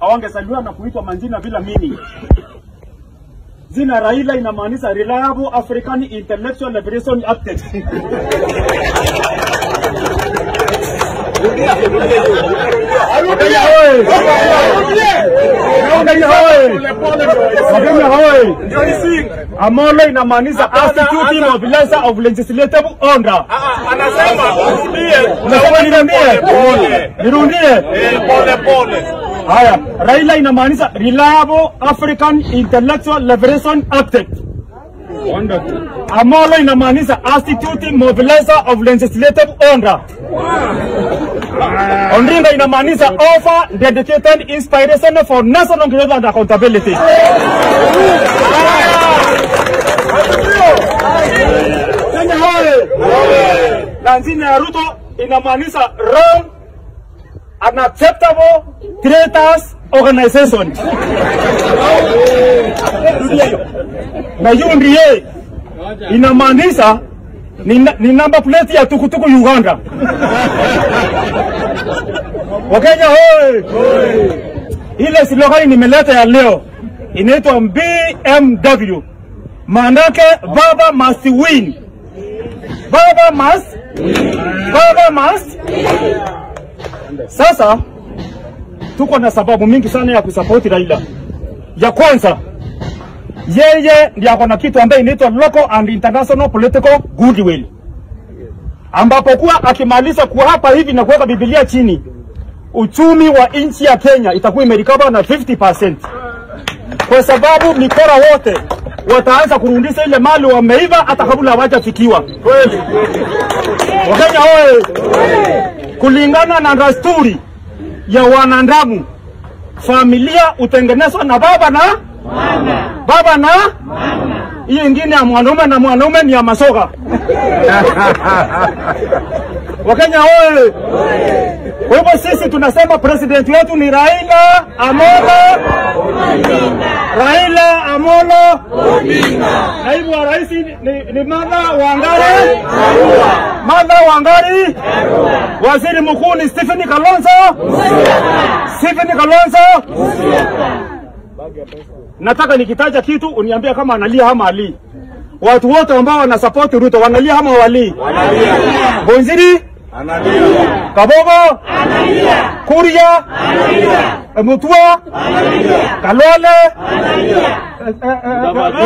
hawangezaliwa na kuitwa manjina bila meaning. Jina Raila inamaanisha Reliable African Intellectual Liberation Architect. Wakenya hoye! Wakenya hoye! Wakenya hoye! Amolo inamaanisha Institute Mobilizer of Legislative Order. Anasema urudie. Unasema nirudie? Pole. Nirudie? Eh, Pole pole. Haya, Raila inamaanisha Reliable African Intellectual Liberation Architect. Amolo inamaanisha Institute Mobilizer of Legislative Order. Ondringa inamaanisha Offer Dedicated Inspiration for National Growth and Accountability. Kenya hoye! Na jina ya Ruto inamaanisha Wrong Unacceptable Traitors Organization. Na UNDA inamaanisha ni, na- ni number plate ya tukutuku Uganda. Wakenya hoye! Ile slogan nimeleta ya leo inaitwa BMW, maanake baba must win. Baba must, baba must. Sasa tuko na sababu mingi sana ya kusapoti Raila. Ya kwanza, yeye ndiye ako na kitu ambaye inaitwa local and international political goodwill, ambapo kuwa akimaliza kuhapa hivi na kuweka Biblia chini, uchumi wa nchi ya Kenya itakuwa imerikaba na 50% kwa sababu mikora wote wataanza kurudisha ile mali wameiva hata kabla hawajafikiwa. Kweli Wakenya hoye! Kulingana na dasturi ya wanadamu, familia hutengenezwa na baba na baba na hiyo ingine ya mwanaume na mwanaume ni ya masoga. Wakenya hoye! Kwa hivyo sisi tunasema president wetu ni Raila Amolo Raila Amolo Naibu wa rais ni, ni Martha Wangari Martha Wangari Waziri mkuu ni Stephen Kalonzo Stephen Kalonzo Nataka nikitaja kitu uniambie kama analia ama ali. Watu wote ambao wanasupport Ruto wanalia ama wali? Bonziri Kabogo Kuria Mutua Kalole